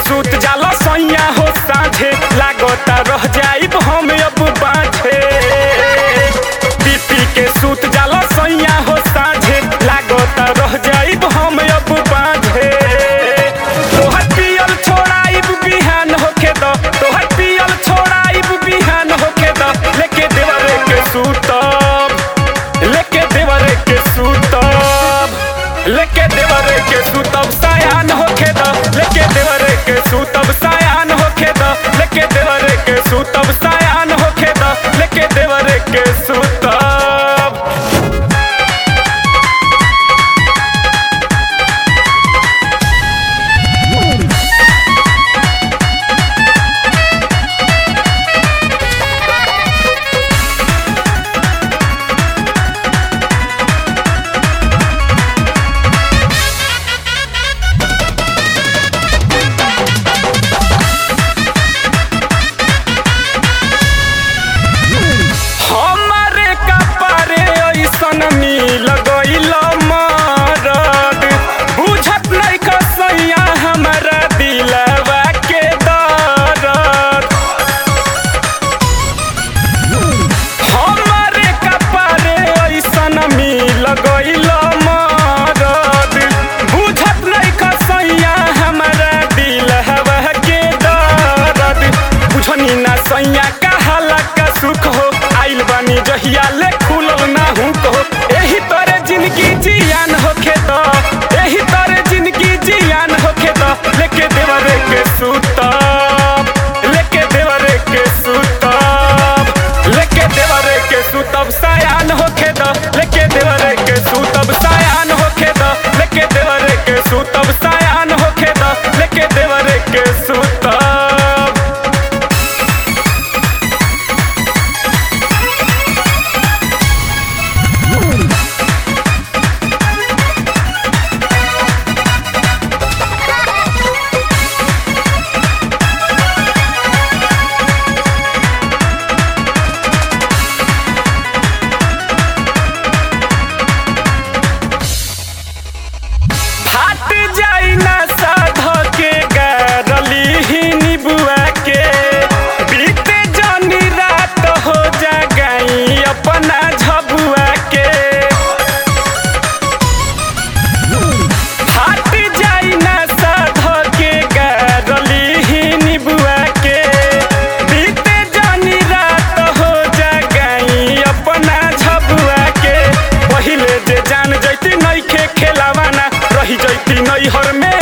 सूत जाला सैया हो साझे लागता रह जाइब हम अब बाझे बीपी के सूत जाला सैया हो साझे लागता रह जाइब हम अब बाझे तोहर पियल छोड़ाइब बिहान होके द तोहर पियल छोड़ाइब बिहान होके द लेके देवरे के सूतब लेके देवरे के सूतब लेके देवरे के सूतब सायान होके द लेके देवरे के सूतब सायान होके द लेके देवरे के सूतब सायान होके द लेके देवरे के सूतब हमारे कपारे ऐसन मिल गइल मरद बुझत नहीं कसैया हमारा दिलवा के दर्द हमारे कपारे ऐसन मिल गइल मरद बुझत नहीं कसैया हमारा दिलवा के दर्द बुझनी ना सैया कहाला का सुख हो आइल बानी जहिया ले खुलल ना हूँ को एही तरे जिंदगी जियान होखे तो एही तरे जिंदगी जियान होखे तो लेके देवरे के सूतब लेके देवरे के सूतब लेके देवरे के सूतब सायान होखे तो लेके देवरे के सूतब सायान होखे तो लेके देवरे के सूतब सायान होखे तो लेके देवरे के सूतब फाट जाई ना साध के गारली ही निबुआ के बीते जनी रात हो जा गई अपना झबुआ के फाट जाई ना साध के गारली ही निबुआ के बीते जनी रात हो जा गई अपना झबुआ के पहिले जे जान जैती नइखे खेलावाना रही जैती नैहर में